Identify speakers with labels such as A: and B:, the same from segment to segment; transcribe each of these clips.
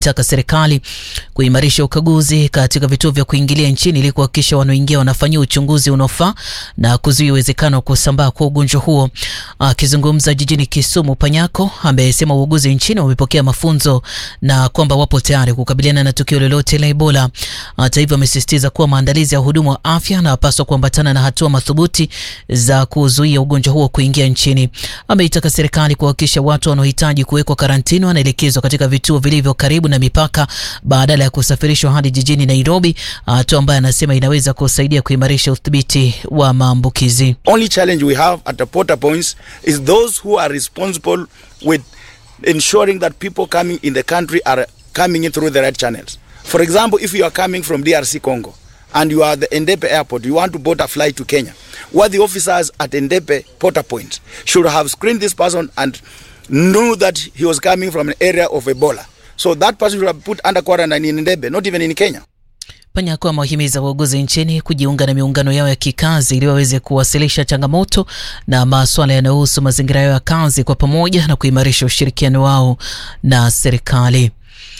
A: taka serikali kuimarisha ukaguzi katika vituo vya kuingilia nchini ili kuhakikisha wanaoingia wanafanyiwa uchunguzi unaofaa na kuzuia uwezekano wa kusambaa kwa ugonjwa huo. Akizungumza jijini Kisumu, Panyako amesema wauguzi nchini wamepokea mafunzo na kwamba wapo tayari kukabiliana na tukio lolote la Ebola. Hata hivyo, amesisitiza kuwa maandalizi ya wahudumu wa afya yanapaswa kuambatana na hatua madhubuti za kuzuia ugonjwa huo kuingia nchini. Ameitaka serikali kuhakikisha watu wanaohitaji kuwekwa karantini wanaelekezwa katika vituo vilivyo karibu na mipaka badala ya kusafirishwa hadi jijini Nairobi, hatua ambayo anasema inaweza kusaidia kuimarisha udhibiti wa maambukizi.
B: Only challenge we have at the porter points is those who are responsible with ensuring that people coming in the country are coming in through the right channels. For example, if you are coming from DRC Congo and you are at the Endepe airport, you want to board a flight to Kenya, what the officers at Endepe porter point should have screened this person and knew that he was coming from an area of Ebola. So that person should have put under quarantine in Ndebe, not even in Kenya.
A: Panyako amewahimiza wauguzi nchini kujiunga na miungano yao ya kikazi ili waweze kuwasilisha changamoto na masuala yanayohusu mazingira yao ya kazi kwa pamoja na kuimarisha ushirikiano wao na serikali.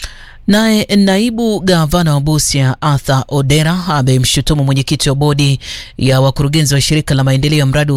A: Naye naibu gavana wa Busia Arthur Odera amemshutumu mwenyekiti wa bodi ya wakurugenzi wa shirika la maendeleo ya mradi wa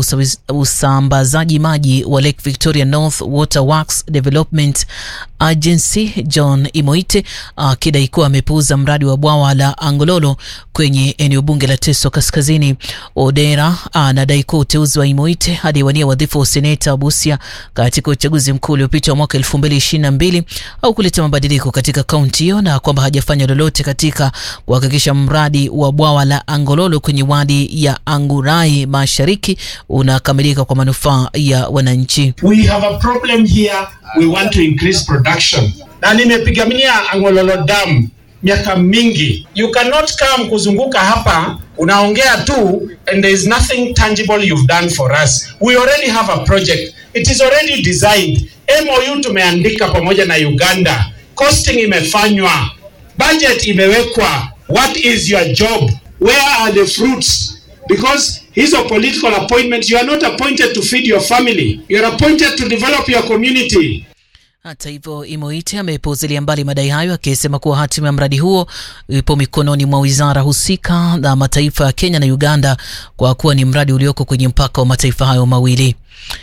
A: usambazaji maji wa Lake Victoria North Water Works Development Agency John Imoite akidai kuwa amepuuza mradi wa bwawa la Angololo kwenye eneo bunge la Teso Kaskazini. Odera anadai kuwa uteuzi wa Imoite aliyewania wadhifa wa useneta wa Busia katika uchaguzi mkuu uliopita wa mwaka 2022 au kuleta mabadiliko katika kaunti hiyo na kwamba hajafanya lolote katika kuhakikisha mradi wa bwawa la Angololo kwenye wadi ya Angurai Mashariki unakamilika kwa manufaa ya wananchi.
C: We have a problem here. We want to increase production. Na nimepigania Angololo Dam miaka mingi. You cannot come kuzunguka hapa unaongea tu and there is nothing tangible you've done for us. We already have a project. It is already designed. MOU tumeandika pamoja na Uganda. Costing imefanywa. Budget imewekwa. What is your job? Where are the fruits? Because hizo political appointments, you are not appointed to feed your family. You are appointed to develop your community.
A: Hata hivyo Imoite amepuuzilia mbali madai hayo akisema kuwa hatima ya mradi huo ipo mikononi mwa wizara husika na mataifa ya Kenya na Uganda kwa kuwa ni mradi ulioko kwenye mpaka wa mataifa hayo mawili.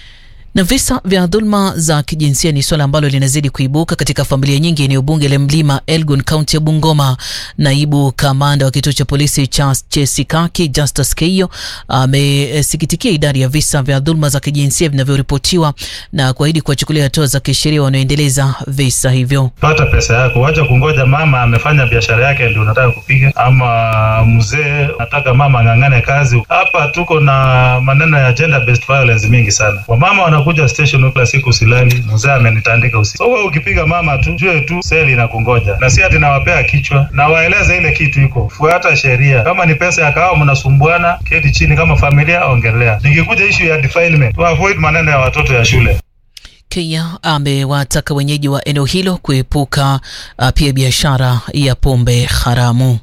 A: Na visa vya dhulma za kijinsia ni suala ambalo linazidi kuibuka katika familia nyingi eneo bunge la Mlima Elgon, kaunti ya Bungoma. Naibu kamanda wa kituo cha polisi cha Chesikaki, Justus Keio, amesikitikia idadi ya visa vya dhulma za kijinsia vinavyoripotiwa na kuahidi kuwachukulia hatua za kisheria wanaoendeleza visa hivyo.
D: Pata pesa yako, wacha kungoja mama amefanya biashara yake ndio unataka kupiga, ama mzee nataka mama ang'ang'ane kazi. Hapa tuko na maneno ya gender based violence mingi sana, wamama wana kuja station kila siku silali, mzee amenitandika usiku. So wewe ukipiga mama tu jue tu seli na kungoja, na si ati nawapea kichwa na waeleze ile kitu iko, fuata sheria. Kama ni pesa ya kahawa mnasumbuana, keti chini kama familia, ongelea. Nikikuja issue ya defilement, to avoid maneno ya watoto ya shule.
A: Kenya amewataka wenyeji wa eneo hilo kuepuka uh, pia biashara ya pombe haramu.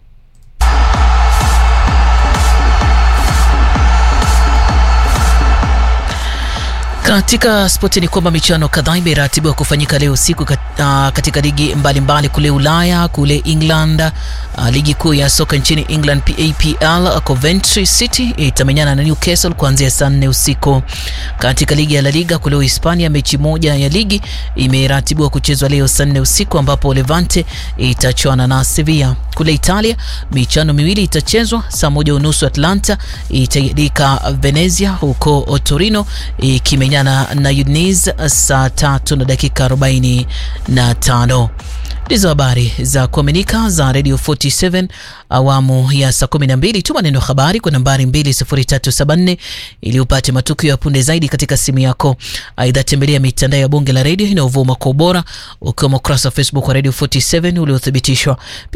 A: Katika spoti ni kwamba michuano kadhaa imeratibiwa kufanyika leo usiku kat, uh, katika ligi mbalimbali mbali kule Ulaya, kule England. Uh, ligi kuu ya soka nchini England PAPL, Coventry City itamenyana na Newcastle kuanzia saa nne usiku. Katika ligi ya La Liga kule Uhispania, mechi moja ya ligi imeratibiwa kuchezwa leo saa nne usiku ambapo Levante itachuana na Sevilla. Kule Italia michuano miwili itachezwa saa moja unusu, Atlanta itaidika Venezia huko Torino ikimenyana na Udinese saa tatu na dakika 45. Ndizo habari za kuaminika za Radio 47 awamu ya saa 12. Tuma neno habari kwa nambari 20374 ili upate matukio ya punde zaidi katika simu yako. Aidha, tembelea mitandao ya bunge la redio inayovuma kwa ubora ukiwemo ukurasa wa Facebook wa Radio 47 uliothibitishwa.